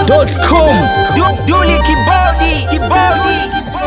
shankisupplier.com Duli kibodi kibodi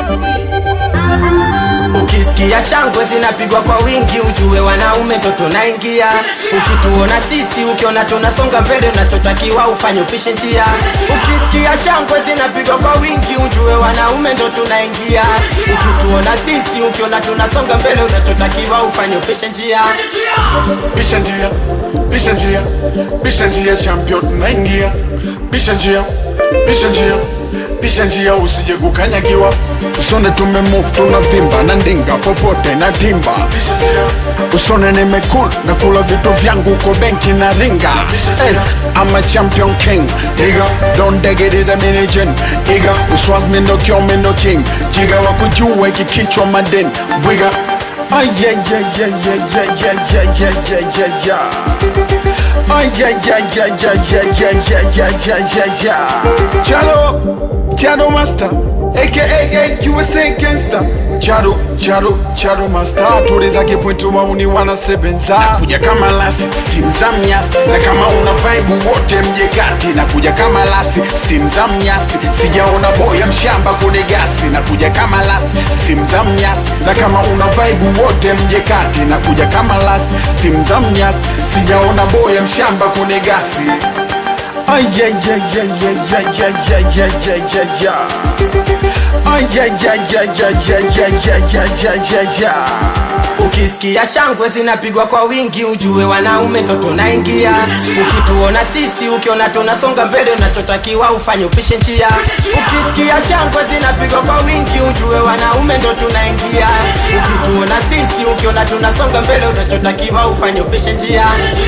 Ukisikia shangwe zinapigwa kwa wingi, ujue wanaume ndo tunaingia. Ukituona sisi, ukiona tunasonga mbele, unachotakiwa ufanye upishe njia. Ukisikia shangwe zinapigwa kwa wingi, ujue wanaume ndo tunaingia. Ukituona sisi, ukiona tunasonga mbele, unachotakiwa ufanye upishe njia. Bisha njia, bisha njia, bisha njia champion tunaingia. Bisha njia, bisha njia, bisha njia usije kukanyagiwa. usone tumemove tunavimba na ndinga popote na timba Bisha njia, usone nimekul na kula vitu vyangu uko benki na ringa hey, I'm a champion king nigga don't dig it is a minigen nigga uswas me no kyo me no king jiga wakujua iki kichwa madin bwiga Ay, yeah, yeah, yeah, yeah, yeah, yeah, yeah, yeah, yeah, yeah, yeah. Ay, yeah, yeah, yeah, yeah, yeah, yeah, yeah, yeah, yeah, yeah, yeah. Chado, Chado Master, aka USA Gangster. Chado, Chado, Chado Master. Tuliza kipointu wauni wanasebenza. kuja kama lasi, steam za mnyasi. Na kama una vibe wote mje kati. Na kuja kama lasi, steam za mnyasi. Sijaona boya mshamba kune gasi. Na kuja kama lasi, steam za mnyasi. Na kama una vibe wote mje kati. Na kuja kama lasi, steam za mnyasi. Sijaona boya mshamba kune gasi. Ay, yeah, yeah, yeah, yeah, yeah, yeah, yeah, yeah, yeah, yeah, yeah. Ay, yeah, yeah, yeah, yeah, yeah, yeah, yeah, yeah, yeah, yeah, yeah. Ukisikia shangwe zinapigwa kwa wingi, ujue wanaume ndo tunaingia. Ukituona sisi, ukiona tunasonga mbele, unachotakiwa ufanye upishe njia. Ukisikia shangwe zinapigwa kwa wingi, ujue wanaume ndo tunaingia. Ukituona sisi, ukiona tunasonga mbele, unachotakiwa ufanye upishe njia.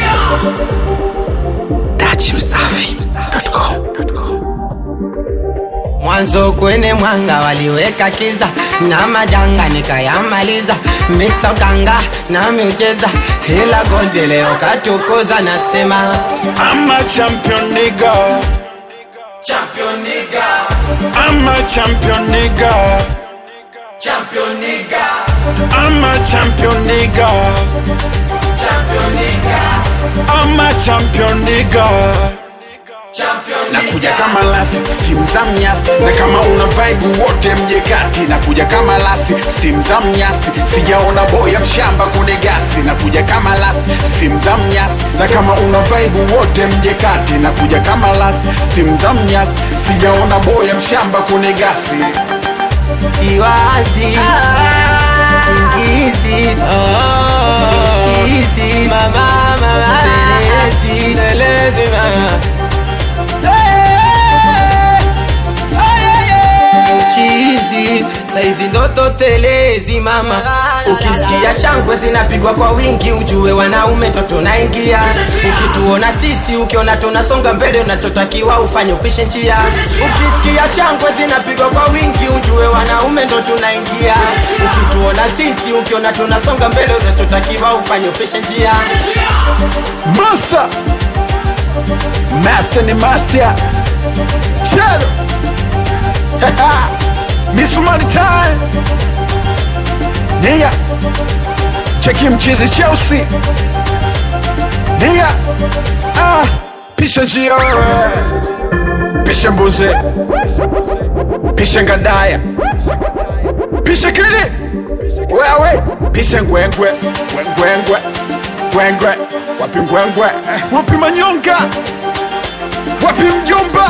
Mwanzo kwenye mwanga waliweka kiza na majanga nikayamaliza, mixa utanga na miucheza, ila golde leo katukuza, nasema I'm a champion nigga. champion nigga, I'm a champion nigga. champion nigga, I'm a champion nigga. champion nigga, I'm a champion nigga. champion nakuja kama lasi steam za mnyasi na kama una vibe wote mje kati nakuja kama lasi steam za mnyasi sijaona boya mshamba kune gasi nakuja kama lasi steam za mnyasi na kama una vibe wote mje kati nakuja kama lasi steam za mnyasi sijaona boya mshamba kune gasi siwazi singizi chizi mama mama telezi telezi mama chizi saizi ndoto telezi mama ukisikia shangwe zinapigwa kwa wingi ujue wanaume ndo tunaingia ukituona sisi ukiona tunasonga mbele unachotakiwa ufanye upishe njia ukisikia shangwe zinapigwa kwa wingi ujue wanaume ndo tunaingia ukituona sisi ukiona tunasonga mbele unachotakiwa ufanye upishe njia Master, master ni master. Chado, Miss Money Time. Nigga, cheki mchizi Chelsea. Nigga, ah, pisha njia wewe. Pisha mbuzi. Pisha ngadaya. Pisha kili. Wewe, pisha ngwengwe. Ngwengwe. Ngwengwe. Wapi ngwengwe? Wapi manyonga? Wapi mjomba?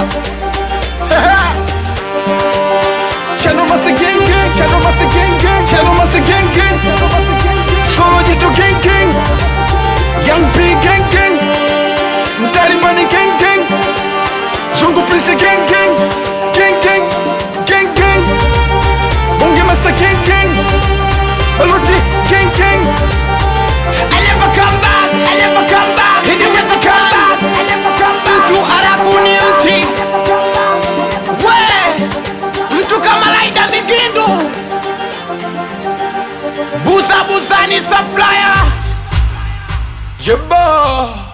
Channel Master Gang Gang, Channel Master Gang Gang, Channel Master Gang Gang, Solo Jito Gang Gang, Young P Gang Gang, Daddy Money Gang Gang, Zungu Prince Gang Gang, Gang Gang, Gang Gang, Bonge Master Gang Gang, Baluti Gang Gang. I never come back, I never come back. He never come back, I never come back. Mtu arafu ni mti. We, mtu kama Laida Migindu. Busa busa ni supplier. Jabba.